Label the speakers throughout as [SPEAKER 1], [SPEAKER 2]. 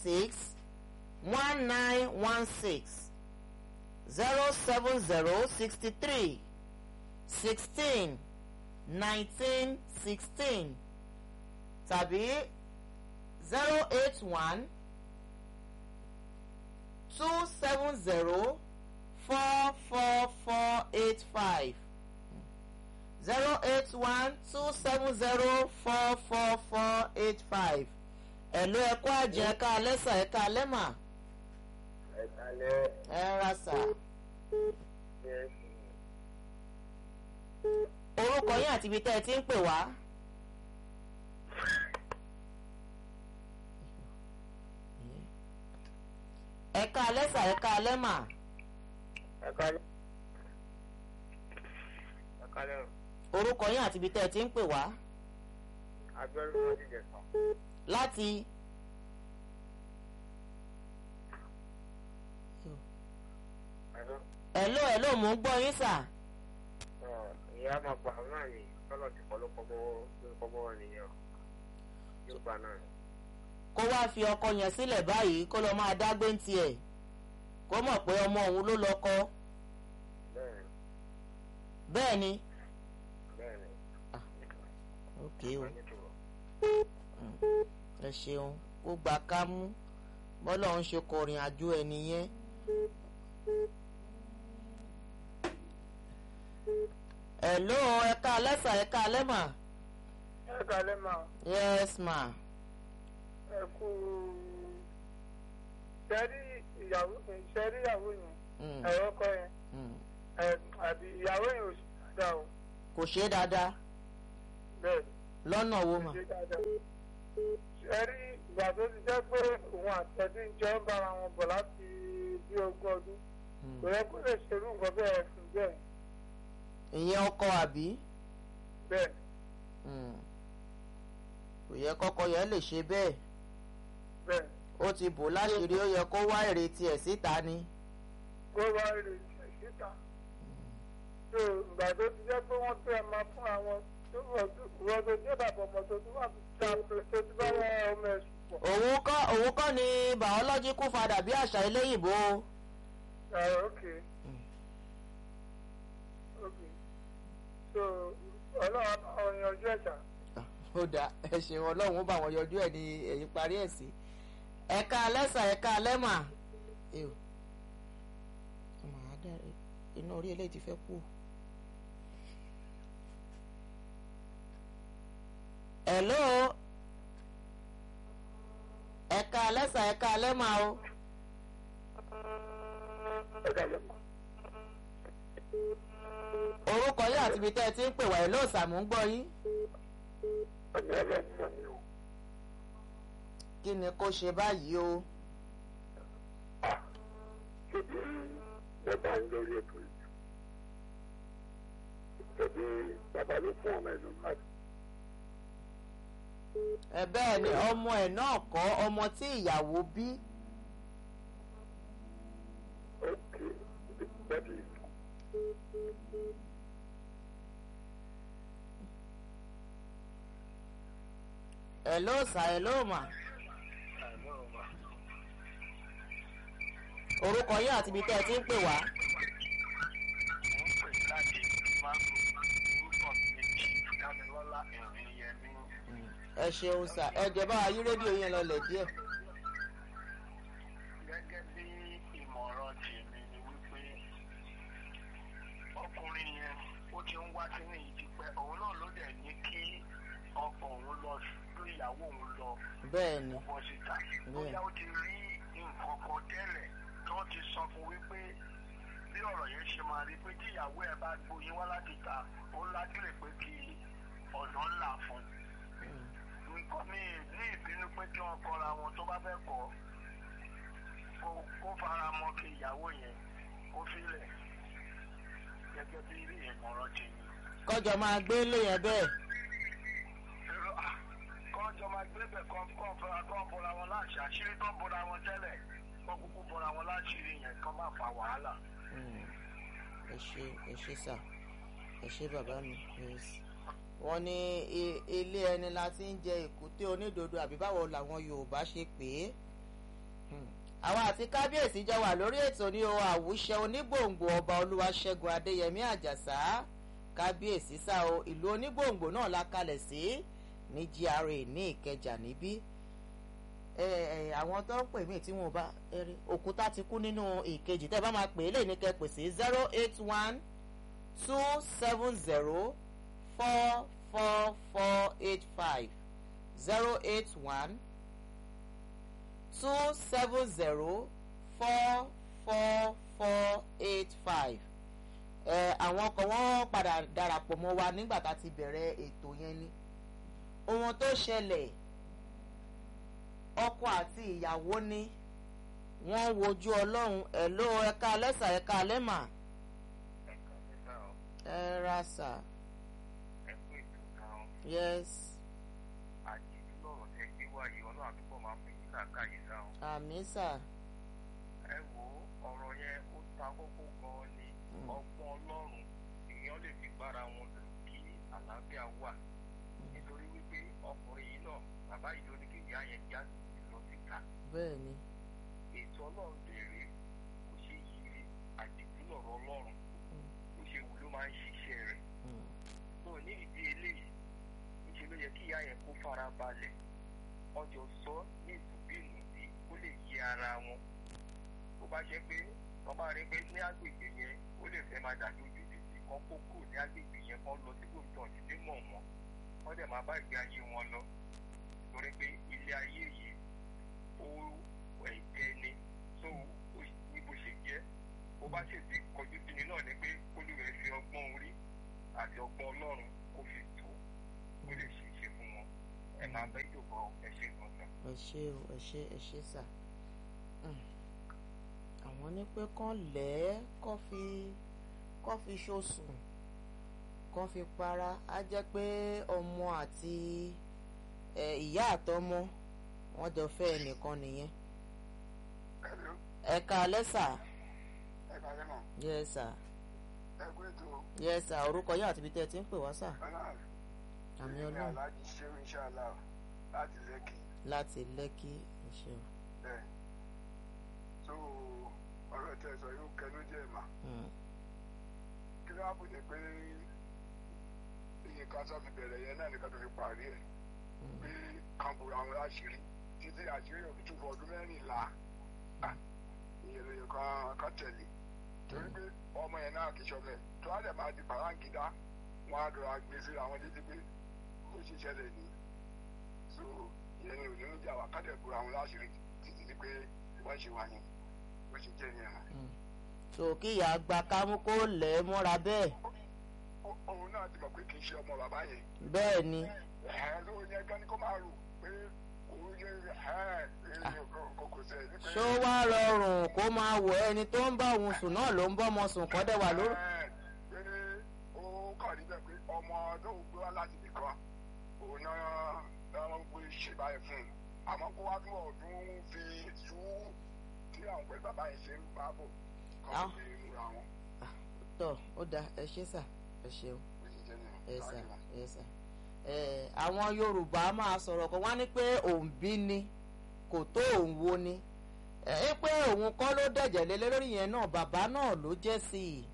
[SPEAKER 1] six one nine one six zero seven zero sixty three sixteen nineteen sixteen tàbí zero eight one two seven zero four four four eight five zero eight one two seven zero four four four eight five ẹ̀lú ẹ̀kọ́ àjẹ́ ẹ̀ka alẹ́sà ẹ̀ka alẹ́mà
[SPEAKER 2] ẹ̀kálẹ́
[SPEAKER 1] ẹ̀ ra sà
[SPEAKER 2] ẹ̀
[SPEAKER 1] orúkọ yín àti ibi tẹ́ ẹ ti ń pè wá. ẹ̀ka alẹ́sà ẹ̀ka alẹ́mà
[SPEAKER 2] ẹ̀kálẹ́ ẹ̀kálẹ́
[SPEAKER 1] orúkọ yín àti ibi tẹ́ ẹ ti ń pè wá
[SPEAKER 2] abẹ́rẹ́ wọn ti jẹ̀sán
[SPEAKER 1] láti.
[SPEAKER 2] ẹ̀rọ
[SPEAKER 1] ẹ̀ló ẹ̀ló mò ń gbọ́ yín sà.
[SPEAKER 2] ìyá máa pa àwọn náà ní tọ́lọ̀ tí kọ́ ló kọ́ bọ́wọ́ ló kọ́ bọ́wọ́ nìyẹn o yóò pa náà
[SPEAKER 1] kó wá fi ọkọ yẹn sílẹ̀ báyìí kó lọ máa dágbé ń tiẹ̀ kó mọ̀ pé ọmọ òun ló lọ́kọ
[SPEAKER 2] bẹ́ẹ̀
[SPEAKER 1] bẹ́ẹ̀ ni.
[SPEAKER 2] bẹ́ẹ̀ ni
[SPEAKER 1] ok o
[SPEAKER 2] wọ́n ní tòrọ̀
[SPEAKER 1] ẹ ṣeun kó gbà ká mú bọ́lá ń ṣe kọrin àjò ẹni yẹn. hello ẹ̀ka alẹ́sà ẹ̀ka alẹ́mà
[SPEAKER 2] ẹ̀kálẹ́ máa
[SPEAKER 1] yes ma
[SPEAKER 2] ẹ kú sẹ́rí ìyàwó sẹ́rí ìyàwó yẹn
[SPEAKER 1] Mm,
[SPEAKER 2] ẹ̀rọ kọ́ yẹn
[SPEAKER 1] mm.
[SPEAKER 2] ẹ̀ àbí ìyàwó yẹn ò sì dá o
[SPEAKER 1] kò ṣe é dáadáa
[SPEAKER 2] bẹ́ẹ̀
[SPEAKER 1] lọ́nà wo mà
[SPEAKER 2] ṣe dáadáa. sẹ́rí ìgbà tó ti jẹ́ pé òun àtẹ̀dí ń jọ ń bára wọn bọ̀ láti bí ogún ọdún
[SPEAKER 1] Mm.
[SPEAKER 2] kò yẹ kó lè ṣerú nǹkan bẹ́ẹ̀ fún bẹ́ẹ̀
[SPEAKER 1] ìyẹn ọkọ àbí
[SPEAKER 2] bẹ́ẹ̀
[SPEAKER 1] Mm. kò yẹ kọ́kọ́ yẹn lè ṣe bẹ́ẹ̀
[SPEAKER 2] bẹ́ẹ̀
[SPEAKER 1] ó ti bò láṣìírí ó yẹ kó wá ìrètí ẹ̀ síta ni.
[SPEAKER 2] kó wá rè jẹ̀ síta. tó ìgbà tó ti jẹ́ pé wọ́n tẹ́ ẹ máa fún àwọn tó wọ́n tó jẹ́ bàbá ọmọ tó tún wà tó tó ti bá wọn ọmọ ẹ̀ sùn pọ̀.
[SPEAKER 1] òun kọ́ òun kọ́ ni biological father bí àṣà eléyìnbó
[SPEAKER 2] Ah, okay. Okay. So, ọlọ́run bá wọn yanjú ẹ̀ṣà.
[SPEAKER 1] ó dá ẹ ṣeun ọlọ́run ó bá wọn yọjú ẹ̀ ní ẹ̀yìn parí ẹ̀ sí ẹ̀ka alẹ́sà ẹ̀ka alẹ́mà ew ọmọ àádá iná orí eléyìí ti fẹ́ kú. hello ẹ̀ka alẹ́sà ẹ̀ka alẹ́mà o orúkọ yín àti ibi tẹ́ ẹ ti ń pè wá ẹ̀ lóòsàmù ń gbọ́ yín. kí ni kó ṣe báyìí o.
[SPEAKER 2] Bàbá ń lórí ètò yìí. Tẹ̀bí bàbá ló fún ọmọ ẹ̀dùn láti.
[SPEAKER 1] ẹ bẹ́ẹ̀ ni ọmọ ẹ̀ náà kọ́ ọmọ tí ìyàwó bí.
[SPEAKER 2] Okay. That is.
[SPEAKER 1] ẹ̀ ló sà ẹ̀ ló mà. orúkọ yín àti ibi tẹ́ ẹ ti ń pè wá. ẹ ṣeun sà ẹ jẹ́ bá wa yí rédíò yẹn lọlẹ̀ díẹ̀.
[SPEAKER 3] gẹ́gẹ́ bí ìmọ̀ràn tèmi ni wípé ọkùnrin yẹn ó ti ń wá sínú ìdípẹ́ òun náà ló dẹ̀ ní kí ọkọ òun lọ sí ìyàwó òun lọ
[SPEAKER 1] bẹ́ẹ̀ ni
[SPEAKER 3] bọ́ síta bóyá ó ti rí nǹkan kan tẹ́lẹ̀ tó ti sọ fún wípé bí ọ̀rọ̀ yẹn ṣe máa rí pé tí ìyàwó ẹ̀ bá gboyin wá láti ta ó lágbèrè pé kí ọ̀nà ńlá fún un nǹkan mi ní ìbínú pé kí wọ́n kọra wọn tó bá fẹ́ kọ́ kó kó fara mọ́ kí ìyàwó yẹn kó filẹ̀ gẹ́gẹ́ bí ìmọ̀ràn tèmi.
[SPEAKER 1] kọjọ máa gbé lé yẹn bẹ́ẹ̀.
[SPEAKER 3] Èrò, ah, kọ́jọ máa gbé bẹ̀ kọ́ kọ́ fara kọ́ bọ́ra wọn láṣẹ àṣírí tó bọ́ra wọn tẹ́lẹ̀ kọ́ kúkú bọ́ra wọn láṣírí yẹn kọ́ má fa wàhálà.
[SPEAKER 1] Mm. ẹ ṣe ẹ ṣe sà ẹ ṣe bàbá mi yes. wọ́n ní i- ilé ẹni la ti ń jẹ èkúté onídodo àbí báwo làwọn yorùbá ṣe pè é àwa àti kábíyèsí jọ wà lórí ètò ní o àwùṣe onígbòǹgbò ọba olúwaṣẹ́gun adéyẹmí àjàsá kábíyèsí sá o ìlú onígbòǹgbò náà la kalẹ̀ sí ní gra ní ìkẹjà níbí ẹ ẹ àwọn tó ń pè mí tí wọn bá eré òkúta ti kú nínú ìkejì tẹ́ bá máa pè é lè ní kẹ́ pè sí zero eight one two seven zero four four four eight five zero eight one two seven zero four four four eight five ẹ àwọn kan wọ́n padà darapọ̀ mọ́ wa nígbà tá a ti bẹ̀rẹ̀ ètò yẹn ni ohun tó ṣẹlẹ̀ ọkọ àti ìyàwó ni wọ́n wojú ọlọ́run ẹ̀ ló ẹ̀ka lẹ́sà ẹ̀ka lẹ́mà
[SPEAKER 3] ẹ̀ka nígbà ọ̀
[SPEAKER 1] ẹ ra sà
[SPEAKER 3] ẹ̀kú ètò kan
[SPEAKER 1] yes
[SPEAKER 3] àjèjì lọ́rọ̀ tẹ́ gbé wáyé ọlọ́run àdúgbò máa fún yín làákàyè sáwọn.
[SPEAKER 1] àmì sà
[SPEAKER 3] ẹ wo ọ̀rọ̀ yẹn ó ta kókó gan-an ni
[SPEAKER 1] Mm.
[SPEAKER 3] ọgbọ́n ọlọ́run èèyàn lè fi bára wọn lò kí àlàáfíà wà nítorí wípé ọkùnrin yìí náà bàbá yìí ló ní kí ìyá yẹn já lọ síta
[SPEAKER 1] bẹ́ẹ̀ ni
[SPEAKER 3] ètò ọlọ́run béèrè kò ṣe yiri àdìtú lọ̀rọ̀ ọlọ́run
[SPEAKER 1] Mm.
[SPEAKER 3] bó ṣe wù ló máa ń ṣiṣẹ́ rẹ̀
[SPEAKER 1] Mm.
[SPEAKER 3] tó ní ìdí eléyìí níṣẹ́ ló yẹ kí ìyá yẹn kó fara balẹ̀ ọjọ́ sọ ní ìtùbínú bí ó lè yí ara wọn tó bá ṣe pé wọ́n bá rí pé ní agbègbè yẹn ó lè fẹ́ máa dàbí ojú títì kan kó kúrò ní agbègbè yẹn kan lọ sí gómìnà ìdílé mọ̀ wọn wọ́n dẹ̀ máa bá ìgbé ayé wọn lọ torí pé ilé ayé yìí ó ẹ̀jẹ̀ ni tó ó ní bó ṣe jẹ́ bó bá sì ti kọjú sí ni náà ni pé olùwẹ̀ fi ọgbọ́n orí àti ọgbọ́n ọlọ́run kó fi tó ó lè ṣe é ṣe fún wọn ẹ máa bẹ́ ìjọba ẹ ṣe gbọ̀ngàn.
[SPEAKER 1] ẹ ṣe o ẹ ṣe ẹ ṣe sà Mm. àwọn ní pé kán lẹ́ẹ̀ kán fi kán fi ṣoṣùn kán fi para á jẹ́ pé ọmọ àti ẹ, ìyá àtọmọ wọ́n jọ fẹ́ ẹnìkan nìyẹn
[SPEAKER 2] Hello,
[SPEAKER 1] ẹ káalẹ́ sà
[SPEAKER 2] ẹ kàlẹ́ mọ̀.
[SPEAKER 1] yes sà
[SPEAKER 2] Ẹ kú ètò
[SPEAKER 1] yes sà orúkọ yín àti ibi tẹ́ ẹ ti ń pè wá sà
[SPEAKER 2] ọlọ́run.
[SPEAKER 1] àmì
[SPEAKER 2] Èmi
[SPEAKER 1] ọlọ́run
[SPEAKER 2] Aláàjì Ṣéun Ṣáàlà láti Lẹ́kì.
[SPEAKER 1] láti lẹ́kí ẹ ṣeun
[SPEAKER 2] Bẹ́ẹ̀. So ọ̀rọ̀ tẹ sọ yóò kẹnu díẹ̀ mà.
[SPEAKER 1] Mm.
[SPEAKER 2] Kí ló wá bù ní pé iye kan sọ fi bẹ̀rẹ̀ yẹn náà nìkan tó fi parí ẹ̀.
[SPEAKER 1] Mm.
[SPEAKER 2] Pé kan bùrọ̀ àwọn láṣìírí títí àṣírí òbí tún fọ ọdún mẹ́rìnlá. Ah, Ìyẹn ló yẹ kán kán tẹ̀lé. Torí pé ọmọ yẹn náà kì í ṣọmọ ẹ̀. Tó wá dẹ̀ máa di pàráǹgídá. Wọ́n á dọ̀ra gbé sí àwọn létí pé ó ṣe ṣẹlẹ̀ ní. So ìyẹn ni òní ń jà wá kádẹ̀ bùrọ̀ àwọn láṣìírí títí di pé wọ́n ṣe wà ní. Bó ṣe jẹ́ nìyẹn.
[SPEAKER 1] Mm. so kí ìyá gba kámú kó lẹ̀ ẹ́ mọ́ra bẹ́ẹ̀
[SPEAKER 2] Ó- òun náà ti mọ̀ pé kì í ṣe ọmọ bàbá yẹn.
[SPEAKER 1] bẹ́ẹ̀ ni
[SPEAKER 2] Ẹ̀hẹ́n ló yẹ gan ni kó máa rò pé òun yẹ ẹ̀hẹ́n kò kò sẹ̀ ní pé.
[SPEAKER 1] ṣó wá rọrùn kó máa wọ ẹni tó ń bá òun sùn náà ló ń bọ́ ọmọ sùn kọ́ dẹ̀ wà lórí.
[SPEAKER 2] Ẹ̀hẹ́n, pé ó kàn níbẹ̀ pé ọmọ tó ń gbé wá láti ibì kan òun náà náà ń gbé ṣe báyìí fún un. Àmọ́ kó wá tún ọdún fi tú tí àwọn pẹ̀lú bàbá yẹn ṣe ń bá bọ̀
[SPEAKER 1] Ah.
[SPEAKER 2] kọ́ fi múra wọn.
[SPEAKER 1] tọ́ ó da ẹ ṣé sà ẹ ṣeun
[SPEAKER 2] Bó ṣe jẹ́ nìyẹn.
[SPEAKER 1] ẹ sà
[SPEAKER 2] Thank you.
[SPEAKER 1] ẹ sà. ẹ àwọn yorùbá máa sọ̀rọ̀ kan wá ní pé òun bí ni kò tó òun wo ni ẹ pé òun kọ́ ló dẹ̀jẹ̀ lé lórí yẹn náà bàbá náà ló jẹ́ sí i.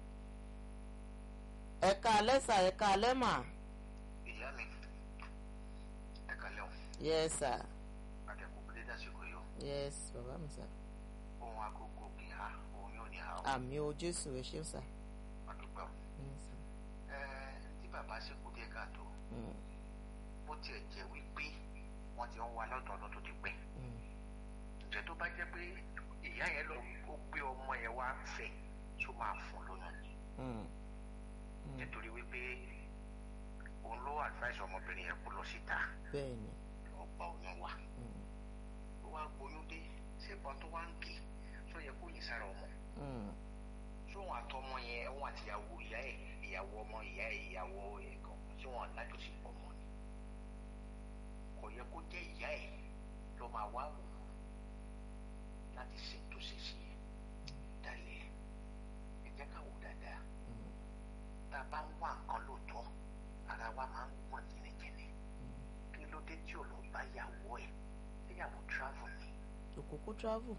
[SPEAKER 1] ẹ̀ka alẹ́sà ẹ̀ka alẹ́mà
[SPEAKER 3] ìyá mi ẹ kàlẹ́ o
[SPEAKER 1] yes sir
[SPEAKER 3] akẹ́kọ̀ọ́ kò lè dásìkò yìí o
[SPEAKER 1] yes bàbá mi sà
[SPEAKER 3] ohun agogo kì í ha ohun yóò ní ha o
[SPEAKER 1] àmì o jésù ẹ ṣeun sà.
[SPEAKER 3] àdúgbò
[SPEAKER 1] Yes, sir.
[SPEAKER 3] ẹ tí bàbá ṣe kú díẹ̀ káàtó
[SPEAKER 1] Mm,
[SPEAKER 3] bó tiẹ̀ jẹ́ wípé wọ́n ti ń wa lọ́dọ̀ ọdún tó ti pẹ́
[SPEAKER 1] mm,
[SPEAKER 3] ǹjẹ́ tó bá jẹ́ pé ìyá yẹn lọ ó gbé ọmọ yẹn wá fẹ́ tó máa fún lóyún ni
[SPEAKER 1] mm, mm.
[SPEAKER 3] nítorí wípé òun ló advice ọmọbìnrin yẹn kó lọ síta
[SPEAKER 1] bẹ́ẹ̀ ni
[SPEAKER 3] lọ gba oyún wa
[SPEAKER 1] mm,
[SPEAKER 3] ó wá gboyún dé ṣé ìbọn tó wá ń kì tó yẹ kó yìn sára ọmọ
[SPEAKER 1] mm,
[SPEAKER 3] sóhun àtọmọ yẹn òun àti ìyàwó ìyá ẹ ìyàwó ọmọ ìyá ẹ ìyàwó ẹ̀kan tí wọn lájọṣepọ̀ mọ́ ni kò yẹ kó jẹ́ ìyá ẹ ló máa wá wò ó láti ṣe tó ṣe sí ẹ dalẹ̀ ẹ jẹ́ ká wò dáadáa
[SPEAKER 1] mm,
[SPEAKER 3] tá a bá ń wá nǹkan lóòótọ́ ara wa máa ń gbọ̀n jìnnìjìnnì
[SPEAKER 1] mm.
[SPEAKER 3] kí ló dé tí ò lọ bá ìyàwó ẹ ìyàwó travel ni
[SPEAKER 1] ó kúkú travel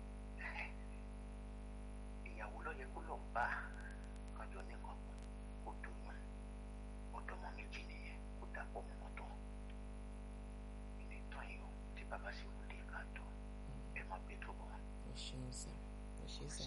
[SPEAKER 3] ìyàwó ló yẹ kó lọ bá kájọ nìkan kó dùnmọ́ ọ̀dọ́mọ méjì nìyẹn kó dàpọ̀ mọ́ mọ́tò ilé tán yìí o tí bàbá sì wò dé káàtó ẹ má gbé tó bọ̀.
[SPEAKER 1] ẹ ṣeun sà ẹ ṣe sà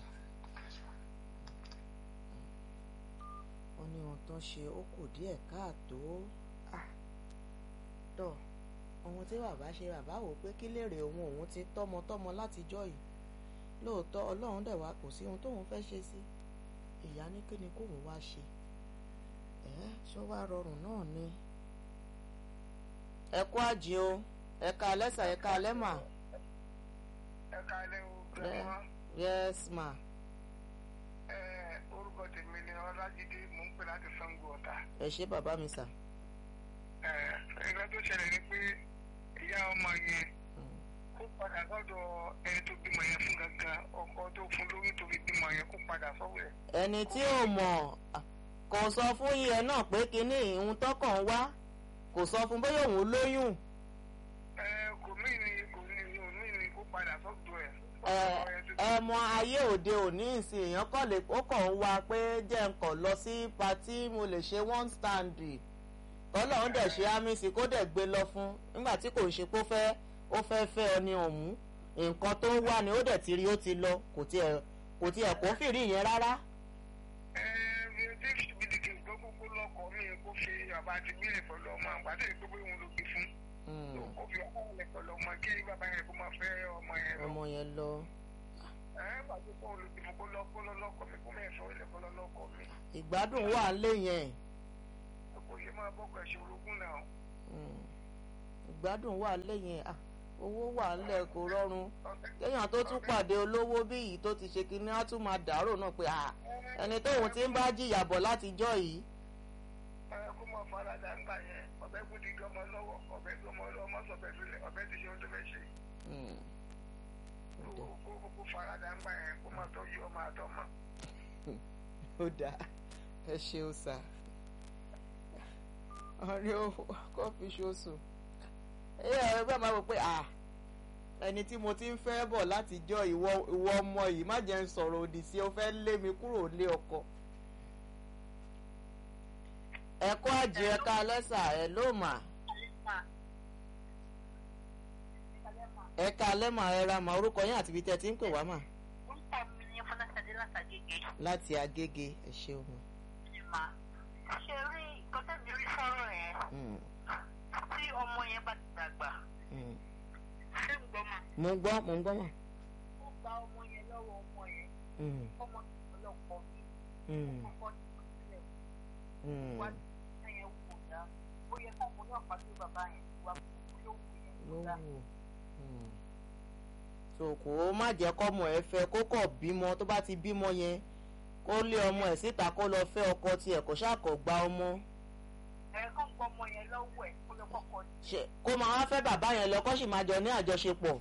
[SPEAKER 1] wọ́n ní ohun tó ń ṣe ó kù díẹ̀ káàtó Ah, tọ́ ohun tí bàbá ṣe bàbá wò pé kí lèrè òun òun ti tọ́mọtọ́mọ látijọ́ yìí lóòótọ́ ọlọ́run dẹ̀ wá kò sí ohun tóun fẹ́ ṣe sí ìyá ní kí ni kóun wá ṣe ẹ̀ ṣó wá rọrùn náà ni. ẹ kú àjì o ẹ ká alẹ́ sà ẹ ká alẹ́ mà
[SPEAKER 2] ẹ káalẹ́ o
[SPEAKER 1] Ẹ-
[SPEAKER 2] grandma
[SPEAKER 1] yes ma
[SPEAKER 2] ẹ orúkọ tèmi ni ọlájídé mò ń pè láti sango ọ̀tà
[SPEAKER 1] ẹ ṣé bàbá mi sà.
[SPEAKER 2] ẹ ẹgbẹ́ tó ṣẹlẹ̀ ni pé ìyá ọmọ yẹn
[SPEAKER 1] Mm.
[SPEAKER 2] kó padà sọ́dọ̀ ẹni tó bímọ yẹn fún gangan ọkọ tó fún lórí tó fi bímọ yẹn kó padà sọ́wọ́ ẹ̀.
[SPEAKER 1] ẹni tí ò mọ̀ à, kò sọ fún yẹ náà pé kínní ìhun tọkàn wá kò sọ fún bóyá òun lóyún
[SPEAKER 2] ẹ kò mí ni kò ní ò mí ni kó padà sọ́dọ̀ ẹ̀.
[SPEAKER 1] ẹ
[SPEAKER 2] sọ́dọ̀ ẹ̀ tó-
[SPEAKER 1] ẹ mọ ayé òde òní ìsìn èèyàn kàn lè ó kàn ń wá pé jẹ́ nǹkan lọ sí patí mo lè ṣe one stand tọ́lọ́run dẹ̀ ṣe ámísì kó dẹ̀ gbé lọ fún nígbà tí kò ń ṣe pé ó fẹ́ ó fẹ́ fẹ́ ọ ní ọ̀hún nǹkan tó ń wá ni ó dẹ̀ ti rí ó ti lọ kò tiẹ̀ kò tiẹ̀ kó fìrí yẹn rárá.
[SPEAKER 2] ẹ ẹ tí bìdìkì gbọ́ gbogbo lọkọ̀ mi kó fi bàbá àti bílẹ̀ pẹ̀lú ọmọ àgbàdo ìgbógbó ìwọ̀n ló gbé fún.
[SPEAKER 1] Mm,
[SPEAKER 2] kó fi ọmọ yẹn pẹ̀lú ọmọ kí bàbá yẹn kó máa fẹ́ ọmọ yẹn lọ.
[SPEAKER 1] ọmọ yẹn lọ.
[SPEAKER 2] ẹ gbàgbé kó olùdí fún kó lọ́kọ́ lọ́kọ̀ mi kó mẹ́fọ́ ilẹ̀ kó lọ́kọ̀ mi.
[SPEAKER 1] ìgbádùn wà lé yẹn.
[SPEAKER 2] kò yẹ máa bọ́kọ̀ ẹ̀ṣẹ̀ orogún náà.
[SPEAKER 1] Mm. ìgbádùn wà lẹ́yìn à owó wà ńlẹ̀ kò rọrùn kéèyàn tó tún pàdé olówó bí yìí tó ti ṣe kinní á tún máa dàrò náà pé à ẹni tóun ti ń bá jìyà bọ̀ látijọ́ yìí
[SPEAKER 2] ẹ kó máa farada ńgbà yẹn ọbẹ̀ kú di gọmọ lọ́wọ́ ọbẹ̀ gọmọ lọ́wọ́ má sọ bẹ́ẹ̀ lulẹ̀ ọbẹ̀ ti ṣe ohun tó fẹ́ ṣe.
[SPEAKER 1] Mm.
[SPEAKER 2] kó kó kó farada ńgbà yẹn kó máa tọ́jú ọmọ àtọmọ.
[SPEAKER 1] ó dáa ẹ ṣeun sà ọ̀rẹ́ kọ́fí ṣoṣù ẹ̀yà ẹgbẹ́ máa wò pé à ẹni tí mo ti ń fẹ́ bọ̀ látijọ́ ìwọ ìwọ ọmọ yìí má jẹ́ ń sọ̀rọ̀ òdì sí ọ fẹ́ lé mi kúrò lé ọkọ. ẹ̀kọ́ àjẹ́ ẹ̀ka lẹ́sà ẹ̀ ló mà ẹ̀ka lẹ́mà ẹ̀ra mà orúkọ yín àti ibi tẹ́ ti ń pè wá mà
[SPEAKER 4] orúkọ mi ni fọláṣadé látàgége
[SPEAKER 1] láti agége ẹ ṣeun.
[SPEAKER 4] mà ṣe rí ìkọ́tẹ́ mi rí sọ́rọ̀ yẹn
[SPEAKER 1] Mm,
[SPEAKER 4] tí ọmọ yẹn bá ti dàgbà
[SPEAKER 1] mm.
[SPEAKER 4] ṣé ń gbọ́ mà
[SPEAKER 1] mo ń gbọ́ mo ń gbọ́ mà.
[SPEAKER 4] ó gba ọmọ yẹn lọ́wọ́ ọmọ yẹn
[SPEAKER 1] Mm,
[SPEAKER 4] ọmọ ọlọ́pọ̀ mi
[SPEAKER 1] mm,
[SPEAKER 4] kọ́kọ́ ti kọ́ sílẹ̀
[SPEAKER 1] mm.
[SPEAKER 4] wá ní ẹ̀yẹn wò dá ó yẹ kọ́ ọmọ náà pàdé bàbá yẹn wá kúkú ló wù yẹn
[SPEAKER 1] ló
[SPEAKER 4] wò dá
[SPEAKER 1] wù. Mm. so kò ó má jẹ́ kọ́mọ ẹ fẹ́ kó kọ̀ bímọ tó bá ti bímọ yẹn kó lé ọmọ ẹ̀ síta kó lọ fẹ́ ọkọ tiẹ̀ kó ṣàkọ̀ gba ọmọ
[SPEAKER 4] ẹ̀ kọ́ gbọ́ ọmọ yẹn lọ́wọ́ ẹ̀ kó lọ kọ́kọ́
[SPEAKER 1] ṣe kó máa wá fẹ́ bàbá yẹn lọ kó sì máa jọ ní àjọṣepọ̀.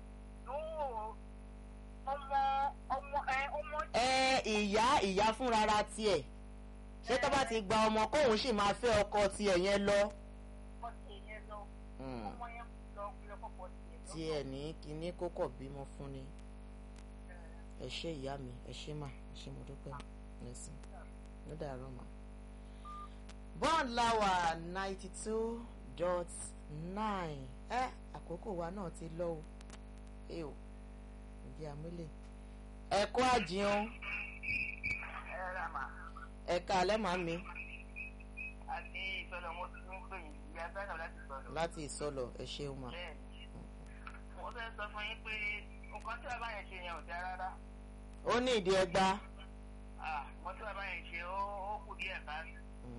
[SPEAKER 4] lóò ọmọ ọmọ ẹ ọmọ
[SPEAKER 1] ẹ ìyá ìyá fúnrara tiẹ̀ ṣé tó bá ti gba ọmọ kóun sì máa fẹ́ ọkọ tiẹ̀ yẹn lọ.
[SPEAKER 4] ọ̀sẹ̀ yẹn lọ
[SPEAKER 1] Mm.
[SPEAKER 4] ọmọ yẹn lọ lọ kọ́kọ́ tiẹ̀ lọ.
[SPEAKER 1] tiẹ̀ ní kinní kókọ̀ bímọ fún ni ẹ ṣé ìyá mi ẹ ṣé mà ẹ ṣé mo dúpẹ́ ẹ̀sìn ló dàrọ́ mà. bond lawa ninety two dot nine ẹ àkókò wa náà ti lọ o ẹ o ìdí àmúlẹ̀ ẹ̀kọ́ àjìyàn
[SPEAKER 4] ẹ rà mà
[SPEAKER 1] ẹ̀ka alẹ́ màá mi
[SPEAKER 4] àti ìfẹ́lẹ̀ wọn ti ń pè yín ìyá gbẹ́nà láti sọ̀rọ̀.
[SPEAKER 1] láti ìsọlọ ẹ ṣeun mà.
[SPEAKER 4] bẹ́ẹ̀ni mo fẹ́ sọ fún yín pé nǹkan tí bàbá yẹn ṣe yẹn ò dáa rárá
[SPEAKER 1] ó ní ìdí ẹgbà.
[SPEAKER 4] Ah, nǹkan tí bàbá yẹn ṣe ó ó kù díẹ̀ káàdì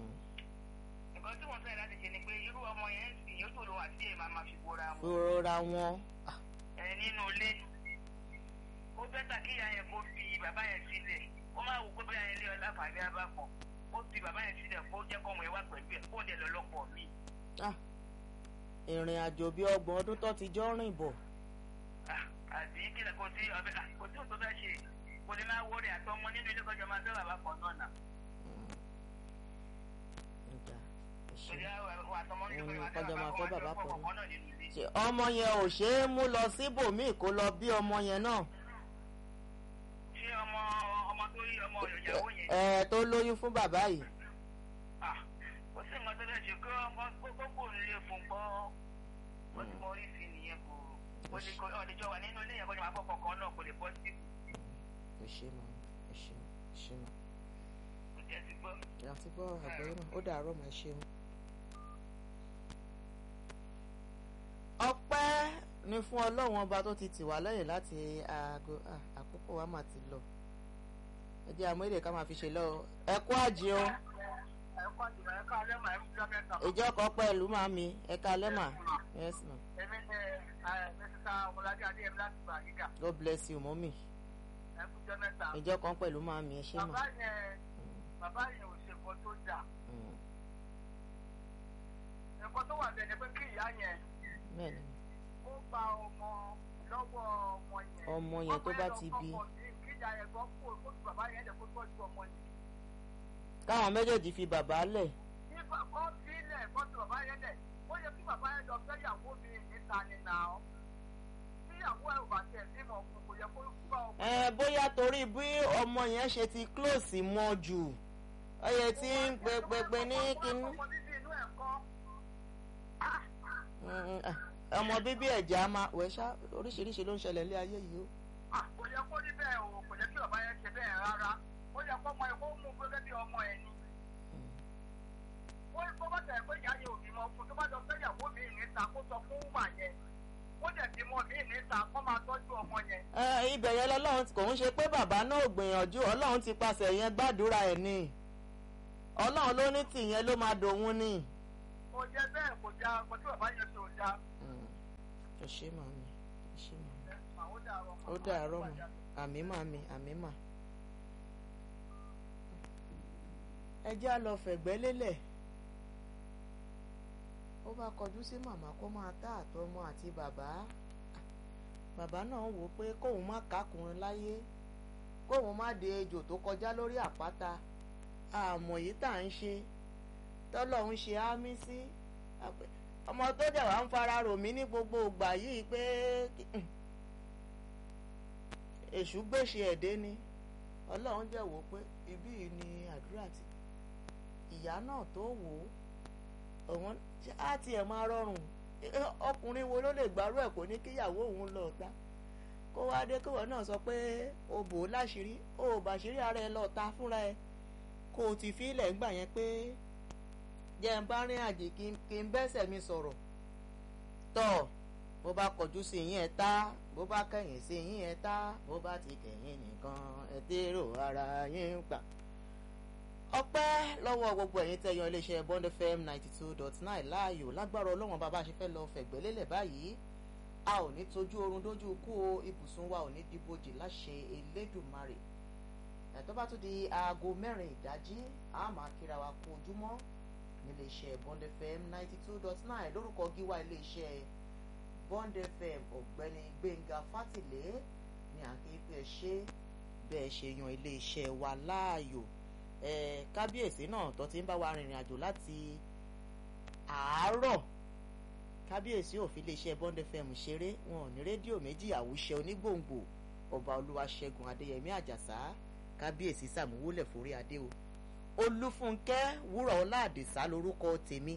[SPEAKER 4] nǹkan tí wọ́n fẹ́ láti ṣe ni pé irú ọmọ yẹn ń sìn yóò tó lọ àti ẹ̀ máa ma fi bora wọn
[SPEAKER 1] rọra wọn.
[SPEAKER 4] ẹ nínú ilé ó bẹ́tà kí ìyá yẹn kó fi bàbá yẹn sílẹ̀ ó máa wò pé bóyá ilé ọlá fàbí abákan ó fi bàbá yẹn sílẹ̀ kó jẹ́ kọ́mọ ẹ wá pẹ̀lú ẹ̀ kó dẹ̀ lọ lọ́pọ̀ míì
[SPEAKER 1] Ah, ìrìn àjò bíi ọgbọ̀n ọdún tó ti jọ rìn bọ̀.
[SPEAKER 4] Ah, àbí kílẹ̀ kò sí ọbẹ̀ ah, kò sí òtún fẹ́ ṣe kò ní máa wọlé àtọmọ nínú ilé kọjá máa fẹ́ bàbá kan náà nà.
[SPEAKER 1] Ó dáa. ṣe
[SPEAKER 4] Torí àwọn àtọmọ ní
[SPEAKER 1] Mm,
[SPEAKER 4] ìfẹ́
[SPEAKER 1] kọjọ máa fẹ́ bàbá kan náà.
[SPEAKER 4] kọ̀ọ̀kan náà nínú ilé.
[SPEAKER 1] ṣe ọmọ yẹn ò ṣe é mú lọ síbòmíì kó lọ bí ọmọ yẹn náà
[SPEAKER 4] Ṣé ọmọ ọmọ tó rí ọmọ ìyàwó yẹn?
[SPEAKER 1] ẹ tó lóyún fún bàbá yìí
[SPEAKER 4] Ah, kò sí nǹkan tó lè ṣe kí ọmọ gbogbo nílé fún gbọ́. Wọ́n ti mọ orí sí nìyẹn kò. Ó lè kọ́ ọ̀dẹ̀jọ́ wà nínú ilé yẹn kó jọ máa fọ́ kọ̀ọ̀kan náà kò lè bọ́ sí.
[SPEAKER 1] ẹ ṣe mà ẹ ṣe ẹ ṣe mà
[SPEAKER 4] Kò jẹ́ ti gbọ́.
[SPEAKER 1] àti gbọ́ àgbẹ̀yìn náà ó dàárọ̀ mà ẹ ṣeun. ọpẹ́ ni fún ọlọ́run ọba tó ti tì wá lẹ́yìn láti aago ah, àkókò wa mà ti lọ ẹ jẹ́ àmọ́ èdè ká máa fi ṣe lọ ẹ kú àjẹ o
[SPEAKER 3] ẹ̀kọ́ àjùmọ̀ ẹ̀ka alẹ́ mà ẹ̀kú jọ mẹ́ta.
[SPEAKER 1] ìjọ kan pẹ̀lú màmí ẹ ká lẹ́mà yes ma
[SPEAKER 3] èmi ni mísísà ọmọlájà adéyẹmí láti gbà yíga
[SPEAKER 1] God bless you mọ́mì
[SPEAKER 3] ẹ̀kú jọ mẹ́ta.
[SPEAKER 1] ìjọ kan pẹ̀lú màmí ẹ ṣé mà.
[SPEAKER 3] bàbá yẹn bàbá yẹn ò ṣe nǹkan tó dà
[SPEAKER 1] Mm,
[SPEAKER 3] nǹkan tó wà bẹ́ẹ̀ ni pé kí ìyá yẹn
[SPEAKER 1] bẹ́ẹ̀ ni
[SPEAKER 3] ó gba ọmọ lọ́wọ́ ọmọ yẹn.
[SPEAKER 1] ọmọ yẹn tó bá ti bí
[SPEAKER 3] ọmọ yẹn kí ìyá yẹn gbọ́ kó kó tu bàbá yẹn lẹ̀ kó tọ́jú ọmọ yẹn.
[SPEAKER 1] káwọn méjèèjì fi bàbá lẹ̀
[SPEAKER 3] ní kọ́ sílẹ̀ kọ́ tu bàbá yẹn lẹ̀ ó yẹ kí bàbá yẹn lọ fẹ́ yàwó mi níta ni nà ọ́. tí ìyàwó ẹ̀ ò bá tẹ̀ bímọ fún kò yẹ kó kú bá ọmọ.
[SPEAKER 1] ẹ bóyá torí bí ọmọ yẹn ṣe ti close mọ́ jù ọyẹ tí ń pẹpẹpẹ ní kínní.
[SPEAKER 3] ọmọ bíbí inú ẹ̀ kọ́.
[SPEAKER 1] Mm, ah, ọmọ bíbí ẹ̀jẹ̀ á máa wẹ̀ ṣá oríṣiríṣi ló ń ṣẹlẹ̀ ní ayé yìí o.
[SPEAKER 3] Ah, kò yẹ kó rí bẹ́ẹ̀ o kò yẹ kí bàbá yẹn ṣe bẹ́ẹ̀ rárá ó yẹ kó ọmọ ẹ̀ kó mú gẹ́gẹ́ bí ọmọ ẹ̀ ni. ó kó bá tẹ̀ pé ìyá yẹn ò bímọ fún tó bá lọ fẹ́ ìyàwó mi níta kó sọ fún wúmà yẹn ó dẹ̀ bímọ mi níta kó máa tọ́jú ọmọ yẹn.
[SPEAKER 1] Ẹ, ibẹ̀ yẹn lọ́lọ́run kò ń ṣe pé bàbá náà ò gbìyànjú ọlọ́run ti pàṣẹ yẹn gbàdúrà ẹ̀ ni ọlọ́run ló ní tìyẹn ló máa dòun ni.
[SPEAKER 3] kò jẹ bẹ́ẹ̀ kò já kò tí bàbá yẹn ṣe ò já.
[SPEAKER 1] ẹ ṣé màmí ẹ ṣé màmí
[SPEAKER 3] ẹ mà ó dàárọ̀ mà.
[SPEAKER 1] ó dàárọ̀ mà àmì màmí àmì mà. ẹ jẹ́ á lọ fẹ̀gbẹ́ lélẹ̀ ó bá kọjú sí màmá kó máa tá àtọmọ àti bàbá bàbá náà wò ó pé kóun má kákùnrin láyé kóun má de ejò tó kọjá lórí àpáta àmọ̀ yìí tá à ń ṣe tọ́lọ́hún ṣe ámí sí àpẹ- ọmọ tó dẹ̀ wá ń fara rò mí ní gbogbo ìgbà yìí pé èṣù gbèsè ẹ̀dẹ́ ni ọlọ́run jẹ́ wò ó pé ibí yìí ni àdúrà ti ìyá náà tó wò ó ọ̀wọ́n á tiẹ̀ máa rọrùn ọkùnrin wo ló lè gbárù ẹ̀ kó ní kíyàwó òun lọ ta kó wá dé kíwọ náà sọ pé o bò ó láṣìírí o ò bàṣírí ara ẹ lọ ta fúnra ẹ kó o ti fi ilẹ̀ ńgbà yẹn pé jẹ́ ń bá rìn àjè kí n- kí n bẹ́sẹ̀ mi sọ̀rọ̀ tọ́ bó bá kọjú sí yín ẹ tá bó bá kẹ̀yìn sí yín ẹ tá bó bá ti kẹ̀yìn nìkan ẹ dérò ara yín gbà. ọpẹ́ lọ́wọ́ gbogbo ẹ̀yin tẹ̀yàn iléeṣẹ́ Bond FM ninety two dot nine láàyò lágbára ọlọ́wọ́n bàbá ṣe fẹ́ lọ fẹ̀gbẹ́ lélẹ̀ báyìí a ò ní tójú oorun dójú kú o ibùsùn wa ò ní dìbòjì láṣẹ Elédùmarè ẹ̀tọ́ bá tún di aago mẹ́rin ìdájí a máa kíra wa kú ojúmọ́ níléeṣẹ́ Bond FM ninety two dot nine lórúkọ gíwá iléeṣẹ́ Bond FM ọ̀gbẹ́ni Gbẹ́ngà Fátìlé ní àkéèpé ẹ ṣe bẹ́ẹ̀ ṣe yan iléeṣẹ́ wa láàyò ẹ kábíyèsí náà tó ti ń bá wa rìnrìn àjò láti àárọ̀ kábíyèsí ò fi iléeṣẹ́ Bond FM ṣeré wọn ò ní rédíò méjì àwùṣe onígbòǹgbò ọba olúwaṣẹ́gun adéyẹmí àjàsá kábíyèsí sàmúwólẹ̀ forí adé o olúfúnkẹ́ wúrà ọlá àdìsá lórúkọ tèmi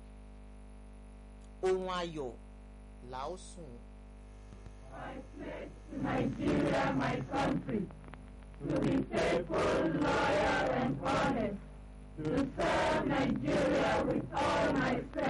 [SPEAKER 1] ohun ayọ̀ là ó sùn.
[SPEAKER 5] Nigeria, my country, to be faithful, loyal, and honest, to serve Nigeria with all my strength.